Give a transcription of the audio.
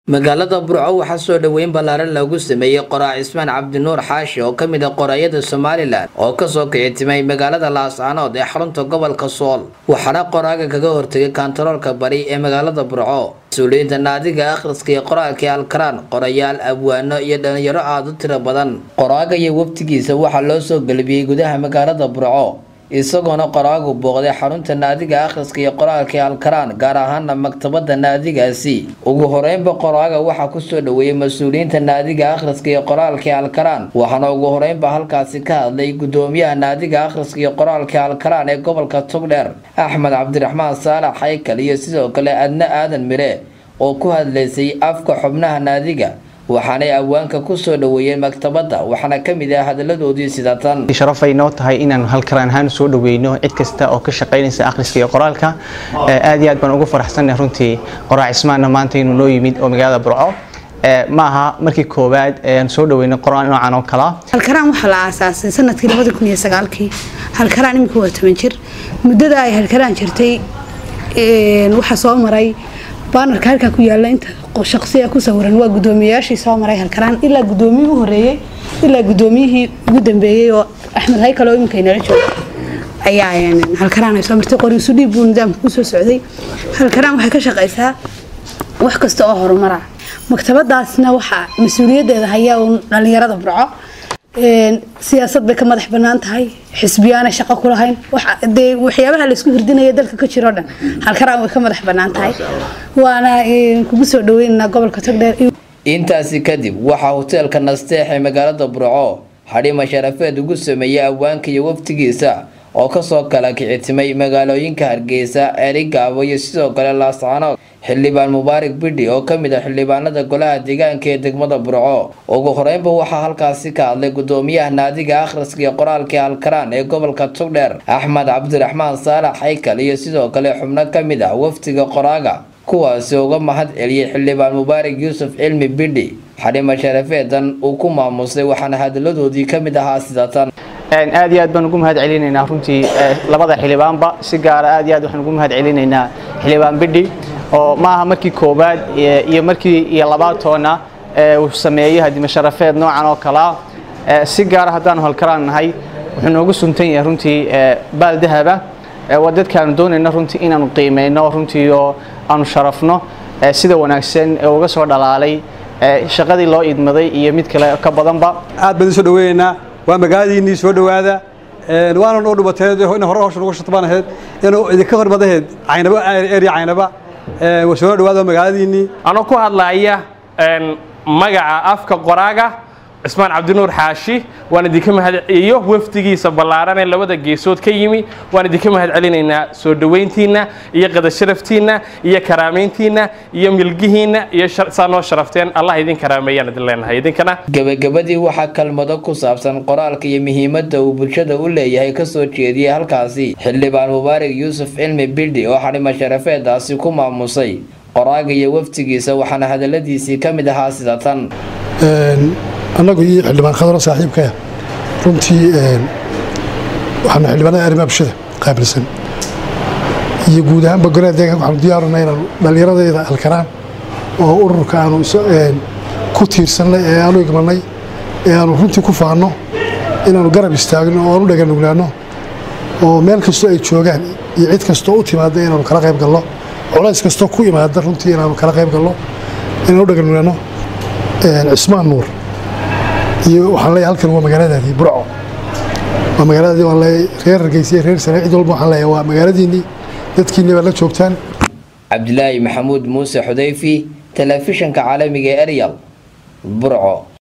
magaalada burco waxaa soo dhoweyn ballaaran lagu sameeyey qoraa cismaan cabdinuur xaashi oo ka mid ah qoraayada somalilan oo kasoo kicitimay magaalada laascaanood ee xarunta gobolka sool waxaana qoraaga kaga hortegay kantaroolka bari ee magaalada burco mas-uuliyiinta naadiga akhriska iyo qoraalkii alkaraan qorayaal abwaano iyo dhalinyaro aada u tiro badan qoraaga iyo waftigiisa waxaa loo soo gelbiyey gudaha magaalada burco isagoona qoraagu booqday xarunta naadiga akhriska iyo qoraalkii alkaraan gaar ahaana maktabada naadigaasi ugu horeynba qoraaga waxaa kusoo dhoweeyey mas-uuliyiinta naadiga akhriska iyo qoraalkii alkaraan waxaana ugu horeynba halkaasi ka hadlay gudoomiyaha naadiga akhriska iyo qoraalkii alkaraan ee gobolka togdheer axmed cabdiraxmaan saalax haykal iyo sidoo kale adna aadan mire oo ku hadlaysay afka xubnaha naadiga waxaanay awaanka kusoo dhoweeyeen maktabadda waxaana ka mid ah hadaladoodii sidatan sharafay noo tahay inaanu halkaraan ahaan soo dhaweyno cid kasta oo ka shaqaynaysa akhriska iyo qoraalka aad iyo aad baan ugu faraxsannahay runtii qoraa cismaanna maanta inuu noo yimid oo magaalada burco ma aha markii koowaad aan soo dhaweyno qoraan noocan oo kala halkaraan waxaa la aasaasay sanadkii labadi kun iyo sagaalkii halkaraan imika waa toban jir muddada ay halkaraan jirtay waxaa soo maray baanarka halkaa ku yaala inta shaqsiya ku sawiran waa gudoomiyayaashii soo maray halkaraan ilaa gudoomiyii u horeeyey ilaa gudoomiyihii ugu dambeeyey oo axmed haykal oo iminka inala jooga ayaa halkaraan ay soo martay qoriisu dhiib buu nidaamka kusoo socday halkaraan waxay ka shaqaysaa wax kasta oo horumara maktabadaasna waxaa mas-uuliyaddeeda hayaa uun dhallinyarada burco siyaasad bay ka madax banaan tahay xisbiyaana shaqo ku lahayn dee waxyaabaha laysku hirdinaya dalka ka jiro dhan halkaraan way ka madax banaan tahay waana kugu soo dhaweynaynaa gobolka togdheer intaasi kadib waxaa hoteelka nasteex ee magaalada burco xadhima sharafeed ugu sameeyey awaanka iyo waftigiisa oo kasoo kala kicitimay magaalooyinka hargeysa erigaabo iyo sidoo kale laascaanood xildhibaan mubaarak bidhi oo kamid ah xildhibaanada golaha deegaanka ee degmada burco ugu horeynba waxaa halkaasi ka hadlay gudoomiyaha naadiga akhriska iyo qoraalkii alkaraan ee gobolka togdheer axmed cabdiraxmaan saalax haykal iyo sidoo kale xubno kamid ah waftiga qoraaga kuwaasi uga mahad celiyey xildhibaan mubaarak yuusuf cilmi bidhi xadhima sharafeedan uu ku maamusay waxaana hadaladoodii kamid ahaa sidatan aad iyo aad baan ugu mahad celinaynaa runtii labada xildhibaanba si gaara aad iyo aad waxaan ugu mahad celinaynaa xildhibaan bidhi oo ma aha markii koowaad iyo markii iyo labaatoona uu sameeyey hadima sharafeed noocan oo kalaa si gaara haddaanu halkaraan nahay wuxuu noogu suntan yahay runtii baal dahaba waa dadkaanu doonayna runtii inaanu qiimeyno runtii oo aanu sharafno sida wanaagsan ee uga soo dhalaalay shaqadii loo idmaday iyo mid kale ka badanba aad baan soo dhaweynaynaa waa magaaladiinnii soo dhowaada waana noo dhubateed ina hore hawsha nagu shatbaan ahayd inuu idinka hormadaheed caynaba area caynaba soo dhowaada magaaladiinnii anoo ku hadlaaya magaca afka qoraaga cismaan cabdinuur xaashi waan idinka mahad iyo wafdigiisa ballaaran ee labada geesood ka yimi waan idinka mahad celinaynaa soo dhoweyntiinna iyo qadasharaftiinna iyo karaamayntiinna iyo milgihiinna iyo saa noo sharafteen allah idin karaameeyaan idin leenahay idinkana gebagabadii waxaa kalmado ku saabsan qoraalka iyo muhiimadda uu bulshada u leeyahay kasoo jeediyey halkaasi xildhibaan mubaarak yuusuf cilmi bidhi oo xadhima sharafeedaasi ku maamusay qoraaga iyo waftigiisa waxaana hadaladiisii ka mid ahaa sida tan annagu iyo xildhibaan khadro saaxiibkaya runtii waxaanu xildhibaanada arrimaha bulshada qaabilsan iyo guud ahaanba golaha deegaanka waxaanu diyaarunay inaanu dhallinyaradeeda alkaraan oo ururka aanu ku tiirsannay ee aanu igmanay ee aanu runtii ku faanno inaanu garab istaagno oo aanu dhaganuglaanno oo meel kastoo ay joogaan iyo cid kastoo u timaada inaanu kala qayb galno culays kastoo ku imaada runtii inaanu kala qayb galno inaanu u dhaganuglaanno cismaan nuur iyo waxaan leeyahay halkan waa magaaladaadii burco waa magaaladaadii waan leeyahay reer hargeysa reer sare cid walba waxaan leeyahay waa magaaladiinnii dadkiinni baad la joogtaan cabdilaahi maxamuud muuse xudayfi telefishinka caalamiga ee eryal burco